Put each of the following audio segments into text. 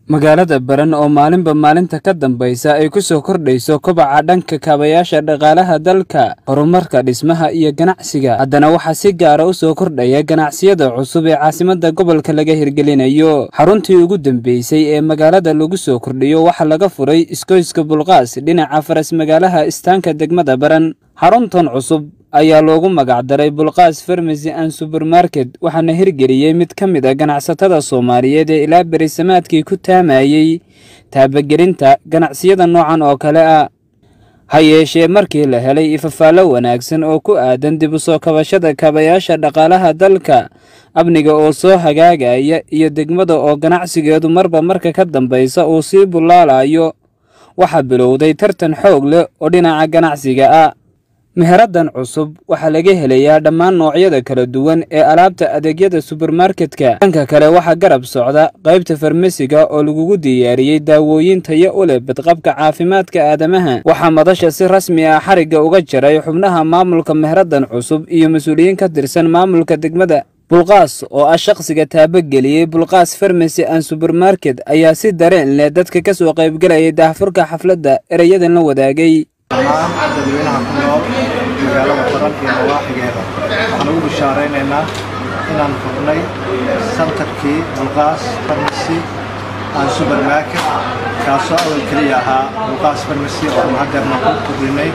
magaalada baran oo maalinba maalinta ka dambaysa ay ku soo kordhayso kobaca dhanka kaabayaasha dhaqaalaha dalka horumarka dhismaha iyo ganacsiga haddana waxaa si gaara u soo kordhaya ganacsiyada cusub ee caasimadda gobolka laga hirgelinayo xaruntii ugu dambeysay ee magaalada lagu soo kordhiyo waxaa laga furay iskoyska bulqaas dhinaca faras magaalaha istaanka degmada baran xaruntan cusub ayaa loogu magacdaray bulqaas farmasy an subermarket waxaana hirgeliyey mid ka mid a ganacsatada soomaaliyeed ee ilaa berisamaadkii ku taamayey taabagelinta ganacsiyada noocan oo kale ah ha yeeshee markii la helay ifafaallo wanaagsan oo ku aadan dib u soo kabashada kaabayaasha dhaqaalaha dalka amniga oo soo hagaagaya iyo degmada oo ganacsigeedu marba marka ka dambaysa uu sii bullaalayo waxaa bilowday tartan xoog leh oo dhinaca ganacsiga ah meheradan cusub waxaa laga helayaa dhammaan noocyada kala duwan ee alaabta adeegyada subermarketka dhanka kale waxaa garab socda qaybta farmasiga oo lagugu diyaariyey daawooyin tayo u leh badqabka caafimaadka aadamaha waxaa madasha si rasmi ah xarigga uga jaray xubnaha maamulka meheradan cusub iyo mas-uuliyiin ka tirsan maamulka degmada bulqaas oo ah shaqsiga taabageliyey bulqaas farmasy an subermarket ayaa si dareen leh dadka ka soo qaybgelayay daahfurka xafladda erayadan la wadaagay dhammaan dadweynaha ku nool magaalada baran iyo nawaaxigeeda waxaan ugu bishaaraynaynaa inaan furnay santarkii bulqaas farmasy aan subermarket kaasoo awal keliya ahaa bulqaas farmasy oo aan haddeerna ku kordhinay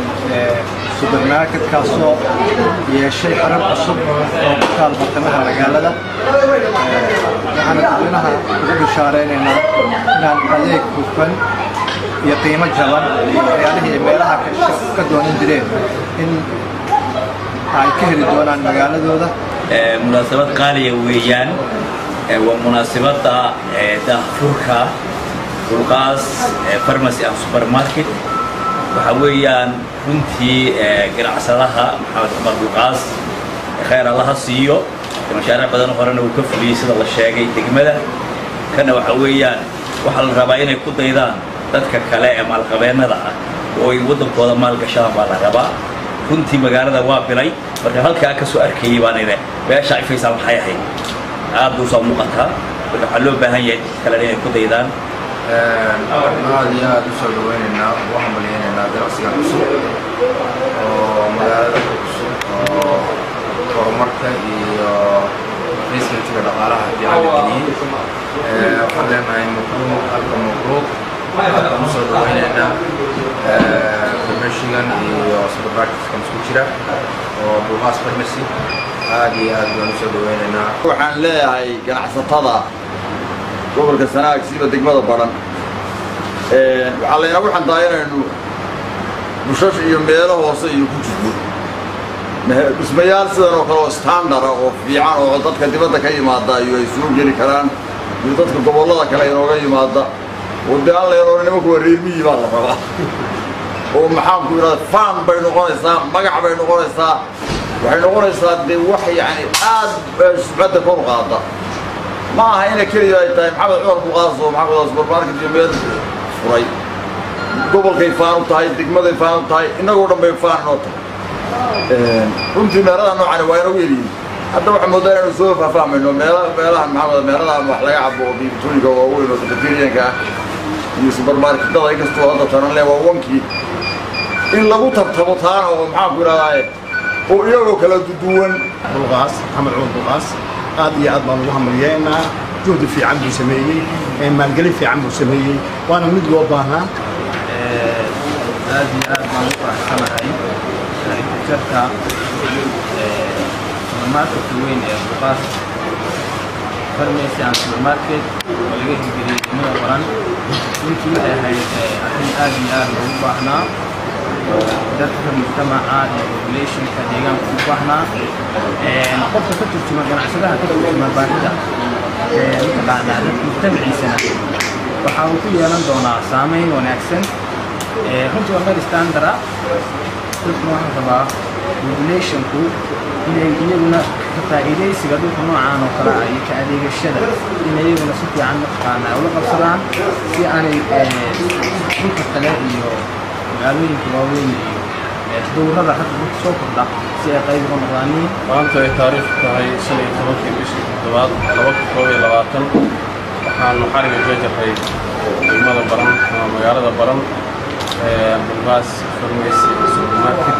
subermarket kaasoo yeeshay xarab cusub oo ku taal bartamaha magaalada waxaana dadweynaha ugu bishaaraynaynaa inaan adeeg hufan iyo qiimo jaban iyo waxyaalihii ay meelaha ka doonan jireen in ay ka heli doonaan magaaladooda munaasabad qaaliya weeyaan waa munaasabadda daahfurka bulqaas farmacy and supermarket waxaa weeyaan runtii ganacsadaha maxamed cumar bulqaas khayr allaha siiyo mashaariic badan horena uu ka fuliyey sida la sheegay degmada kana waxaa weeyaan waxaa la rabaa inay ku daydaan dadka kale ee maalqabeennada ah oo ay waddankooda maalgashaan baa la rabaa runtii magaalada waa bilay marka halkaa ka soo arkayey baan ide beesha ifaysaa maxay ahayd aad buu soo muuqataa marka waxaa loo baahan yahay kale inay ku daydaan aad iyo aad u soo dhawaynaynaa ugu hambalyaynaynaa ganacsigan cusub oo magaalada cusub oo horumarka iyo reesmentiga dhaqaalaha fiican geliyey waxaan leenahay mabruuq halka mabruuq waxaan usoo dhawaynaynaa farmashigan iyo supermarketkan isku jira oo bulqaas farmacy aad iyo aad baan usoo dhawaynaynaa waxaan leeyahay ganacsatada gobolka sanaag siiba degmada baran waxaa laynagu xantaa inaynu bushash iyo meelo hoose iyo ku jirno dhismayaal sidan oo kale oo standara oo fiican oo dadka dibadda ka yimaada iyo ay soo geli karaan iyo dadka gobollada kale inooga yimaada oo dee aan leenoona nimanku waa reermiyii baa la rabaa oo maxaanku idhahda faan bay noqonaysaa magac bay noqonaysaa waxay noqonaysaa dee wax yacni aad subcadda kor u qaada ma aha ina keliya ay tahay maxamed cumar buqaas oo maxamed supermarket iyo meel furay gobolkay faan u tahay degmaday faan u tahay innagoo dhan bay faan inoo tahay runtii meelada noocani waa inagu eliyin hadda waxaa moodaa inaynu soo faahfahmayno meela meelaha maxamed meeladaha wax laga cabo oo biibitooyinka waaweyn oo sakatariyanka ah iyo subermarketada inkastoo hadda tanan le waa wankii in lagu tartamo taana oo maxaanku idhahdaa oo iyagoo kala duwan bulqaas maxamed cumar bulqaas aad iyo aad baan ugu hambalyeynaa juhdi fiican buu sameeyey maalgelin fiican buu sameeyey waana mid loo baahnaa aad iyo aad baan u faraxsanahay jarka supermarketka weyn ee bulqaas farmacy and supermarket oo laga hirgeliyey degmada baran runtii waxay ahayd arrin aad iyo aad loogu baahnaa dadka mujtamaca iyo populationka deegaanka u baahnaa qofka ka turjuma ganacsadaha ka turjuma baahida mataqaanaa dadka mujtamaciisana waxa uu ku yeelan doonaa saameyn wanaagsan runtii waa meel standard ah dadkuna waxaa rabaa populationku inay iyaguna ka faa'iidaysiga dhulka noocaan oo kale ah iyo ka adeegashada inay iyaguna si fiican mataqaanaa ula qabsadaan si aanay dhulka kale iyo magaalooyinka waaweyn iyo dowrada hadda dadka soo kordha si ay qayb uga noqdaaniin maanta ay taariikh tahay shan iyo tobankii bishii toddobaad laba kun koob iyo labaatan waxaa waxaanu xariga ka jarray degmada baran ama magaalada baran bulqaas farmeysi supermarket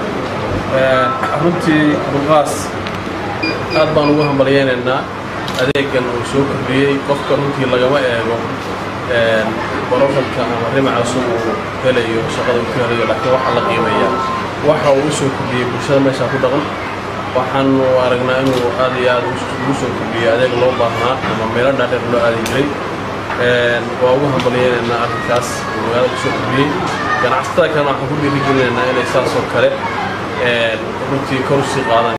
runtii bulqaas aad baan ugu hambalyaynaynaa adeegan uu soo kordhiyey qofka runtii lagama eego barofalka ama rimacasu uu helayo shaqada uu ku helayo laakiin waxaa la qiimeeyaa waxa uu u soo kordhiyey bulshada meeshaa ku dhaqan waxaanu aragnaa inuu aad iyo aad ugu soo kordhiyey adeeg loo baahnaa ama meelo dhaadheer loo aadi jiray waa ugu hambalyaynaynaa arrinkaas uu magaalada kusoo kordhiyey ganacsatada kalena waxaan ku dhiirigelinaynaa inay saas oo kale runtii kor usii qaadaan